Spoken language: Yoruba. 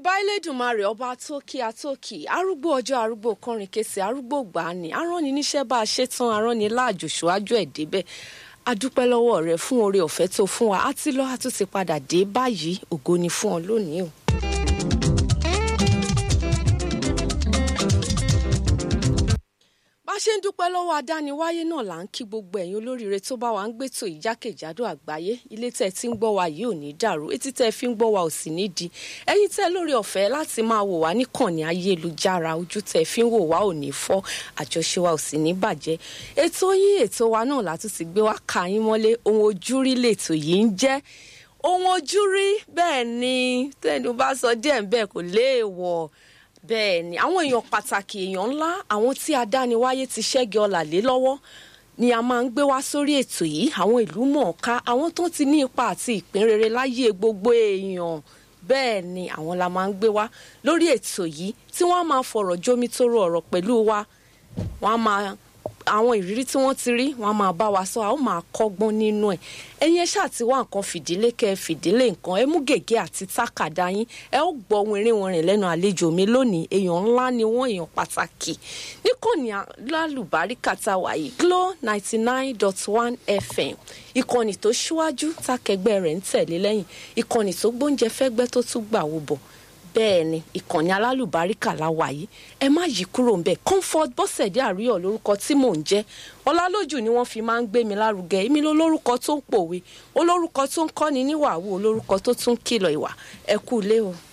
ìbà Elédùmarè ọba tókì àtókì arúgbó ọjọ́ arúgbó kọrin kése arúgbó gbàánì aránni níṣẹ́ bá a ṣe tán aránni láàjò ṣáájú ẹ̀ débẹ̀ adúpẹ́ lọ́wọ́ rẹ fún oore ọ̀fẹ́ tó fún wa àti lọ́ àtúntì padà dé báyìí ògo ni fún ọ lónìí o. bá a ṣe ń dúpẹ́ lọ́wọ́ adániwáyé náà là ń kí gbogbo ẹ̀yin olóríire tó bá wa ń gbétò ìjákèjádò àgbáyé ilé tẹ́ ẹ ti ń gbọ́ wa yìí ò ní dàrú etí tẹ́ ẹ fi ń gbọ́ wa ò sì ní di ẹ̀yin tẹ́ lórí ọ̀fẹ́ láti máa wò wá níkànnì ayélujára ojú tẹ́ ẹ fi ń wò wá ò ní fọ́ àjọṣe wa ò sì ní bàjẹ́ ètò yín ètò wa náà látún ti gbé wá ka yín mọ́lé ohun ojúrí lètò yìí ń jẹ́ ohun ojúrí bẹ́ẹ̀ ni tẹ́nu bá sọ díẹ̀ bẹ́ẹ̀ kò léèwọ̀ bẹ́ẹ̀ ni àwọn èèyàn pàtàkì èèyàn ńlá àwọn tí adániwáyé ti ṣẹ́gi ọlà lé lọ́wọ́ ni a máa ń gbé wá sórí ètò yìí àwọn ìlú mọ̀ọ́ká àwọn tó ti ní ipa àti ìpín rere láyé gbogbo èèyàn bẹ́ẹ̀ ni àwọn la máa ń gbé wá lórí ètò yìí tí wọ́n á máa fọ̀rọ̀ jómítóró ọ̀rọ̀ pẹ̀lú wa wọ́n á máa àwọn ìrírí tí wọ́n ti rí wọ́n á máa bá wa sọ a ó máa kọ́gbọ́n nínú ẹ̀ ẹ̀yin ẹ ṣáà ti wá nǹkan fìdílé kẹ́ ẹ fìdílé nǹkan ẹ mú gègé àti tákàdá yín ẹ ó gbọ́ wìnrìnwìnrìn lẹ́nu àlejò mi lónìí èèyàn ńlá ni wọ́n èèyàn pàtàkì níkànnì lálùbáríkà tá a wà yìí Glo ninety nine dot one FM ìkànnì tó ṣíwájú tákẹgbẹ́ rẹ̀ ń tẹ̀lé lẹ́yìn ìkànnì tó gbóúnjẹ fẹ́gbẹ́ tó tún gbà wò bọ̀ bẹ́ẹ̀ ni ìkànnì alálùbáríkà la wà yìí ẹ má yí kúrò ń bẹ̀ comfort bọ́sẹ̀dé àríyọ̀ lórúkọ tí mò ń jẹ́ ọlálójú ni wọ́n fi máa ń gbé mi lárugẹ èmi lólórúkọ tó ń pòwe olórúkọ tó ń kọ́ni níwàwù olórúkọ tó tún kìlọ̀ ìwà ẹ kú ilé o.